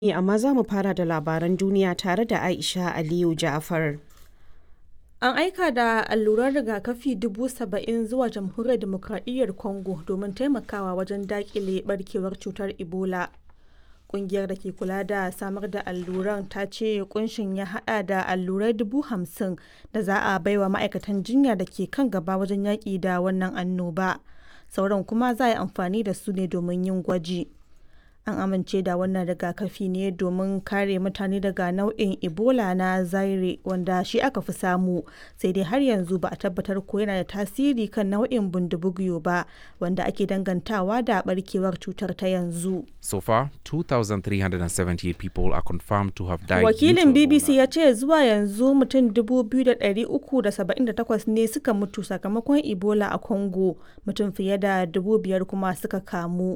amma za mu fara da labaran duniya tare da Aisha Aliyu Ja'far. An aika da alluran rigakafi dubu saba'in zuwa Jamhuriyar Dimokuraɗiyyar Congo domin taimakawa wajen daƙile ɓarkewar cutar Ebola. Ƙungiyar da ke kula da samar da alluran ta ce kunshin ya haɗa da allurai dubu hamsin da za a baiwa ma'aikatan jinya da ke kan gaba wajen yaƙi da wannan annoba. Sauran kuma za a yi amfani da su ne domin yin gwaji. An amince da wannan rigakafi ne domin kare mutane daga nau'in Ebola na Zaire wanda shi aka fi samu, sai dai har yanzu ba a tabbatar ko yana da tasiri kan nau'in bundibugyo ba, wanda ake dangantawa da barkewar cutar ta yanzu. So far, 2,378 people are confirmed to have died. Wakilin due to BBC Ebola. ya ce zuwa yanzu mutum 2,378 ne suka mutu sakamakon Ebola a Congo, mutum fiye da 5,000 kuma suka kamu.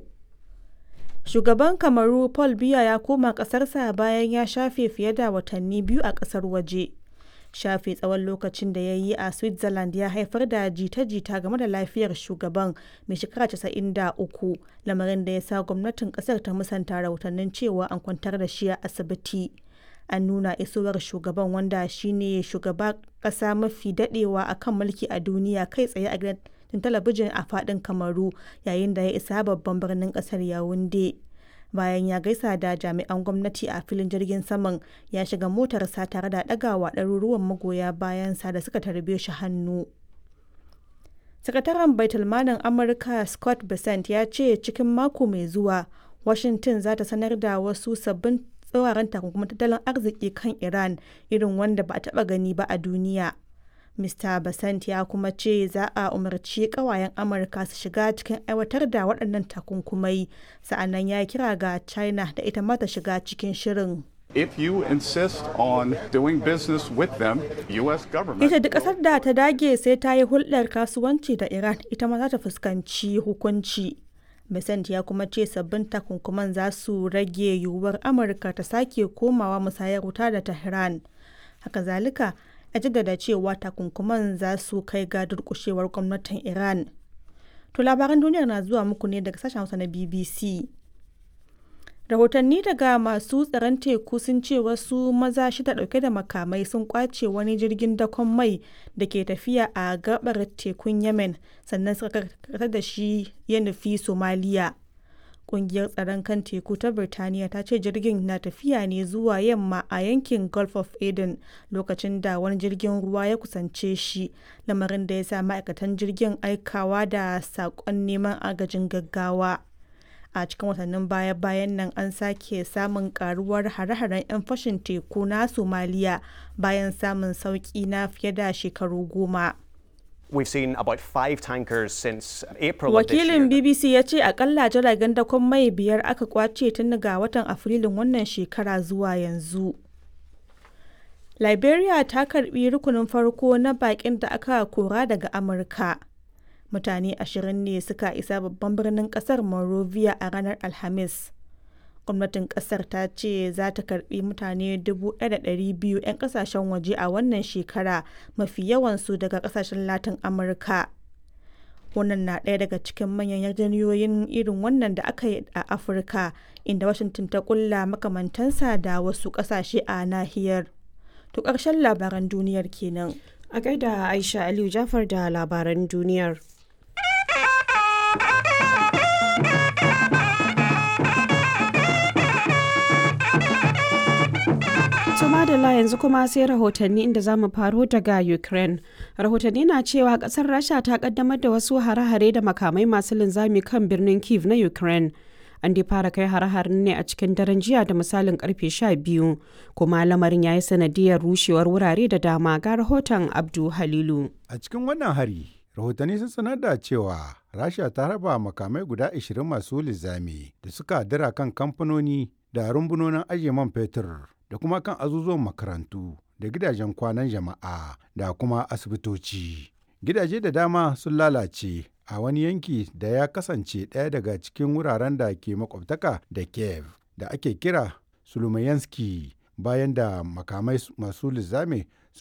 Shugaban Kamaru Paul Biya ya koma ƙasarsa bayan ya shafe fiye da watanni biyu a ƙasar waje. Shafe tsawon lokacin da ya yi a Switzerland ya haifar da jita-jita game da lafiyar shugaban mai shekara 93, lamarin da ya sa gwamnatin ƙasar ta musanta rahotannin cewa an kwantar da shi a asibiti. An nuna isowar shugaban wanda shine shugaba ƙasa mafi daɗewa a kan mulki a duniya kai tsaye a gidan talabijin a faɗin Kamaru yayin da ya isa babban birnin ƙasar Yaounde. Bayan ya gaisa da jami'an gwamnati a filin jirgin saman ya shiga motarsa tare da ɗagawa ɗaruruwan magoya bayansa da suka tarbe shi hannu. Sakataren Baitulmalin Amurka Scott Bessent ya ce cikin mako mai zuwa Washington za ta sanar da wasu sabbin tsauraran takunkumin tattalin arziki kan Iran irin wanda ba a taɓa gani ba a duniya. Mr. Basant ya kuma ce za a umarci kawayen Amurka su shiga cikin aiwatar da waɗannan takunkumai, sa'annan ya kira ga China da ita ma ta shiga cikin shirin. If you insist on doing business with them, U.S. government. Ita duk ƙasar da ta dage sai ta yi hulɗar kasuwanci da Iran ita ma za ta fuskanci hukunci. Besant ya kuma ce sabbin takunkuman za su rage yiwuwar Amurka ta sake komawa musayar wuta da Tehran. Haka zalika, ya jaddada cewa takunkuman za su kai ga durƙushewar gwamnatin Iran. To labaran duniyar na zuwa muku ne daga sashen Hausa na BBC. Rahotanni daga masu tsaron teku sun ce wasu maza shida dauke da makamai sun kwace wani jirgin dakon mai da ke tafiya a gabar tekun Yemen sannan suka karkatar da shi ya nufi Somaliya. Kungiyar tsaron kan teku ta Birtaniya ta ce jirgin na tafiya ne zuwa yamma a yankin Gulf of Aden lokacin da wani jirgin ruwa ya kusance shi, lamarin da ya sa ma'aikatan jirgin aikawa da saƙon neman agajin gaggawa. a cikin watannin baya-bayan nan an sake samun karuwar hare-haren 'yan fashin teku na somaliya bayan samun sauki na fiye da shekaru goma We've seen about five tankers since April of this year. wakilin bbc ya ce akalla jiragen dakon mai biyar aka kwace tun daga watan afrilun wannan shekara zuwa yanzu liberia ta karbi rukunin farko na bakin da aka kora daga amurka mutane ashirin ne suka isa babban birnin kasar Monrovia a ranar Alhamis. Gwamnatin kasar ta ce za ta karbi mutane 1,200 'yan kasashen waje a wannan shekara mafi yawansu daga kasashen Latin Amurka. Wannan na ɗaya daga cikin manyan yarjejeniyoyin irin wannan da aka yi a Afirka, inda Washington ta kulla makamantansa da wasu ƙasashe a nahiyar. To ƙarshen labaran duniyar kenan. A gaida Aisha Aliyu Ja'far da labaran duniyar. To madalla yanzu kuma sai rahotanni inda za mu faro daga Ukraine. Rahotanni na cewa kasar Rasha ta kaddamar da wasu hare-hare da makamai masu linzami kan birnin Kiev na Ukraine. An dai fara kai hare-haren ne a cikin daren jiya da misalin karfe 12 kuma lamarin ya yi sanadiyar rushewar wurare da dama ga rahoton Abdu Halilu. A cikin wannan hari, rahotanni sun sanar da cewa Rasha ta raba makamai guda 20 masu lizami da suka dira kan kamfanoni da rumbunonin ajiye man fetur da kuma kan azuzuwan makarantu da gidajen kwanan jama'a da kuma asibitoci. Gidaje da dama sun lalace a wani yanki da ya kasance ɗaya daga cikin wuraren da ke makwabtaka da Kiev da ake kira Sulumayanski bayan da makamai masu lizame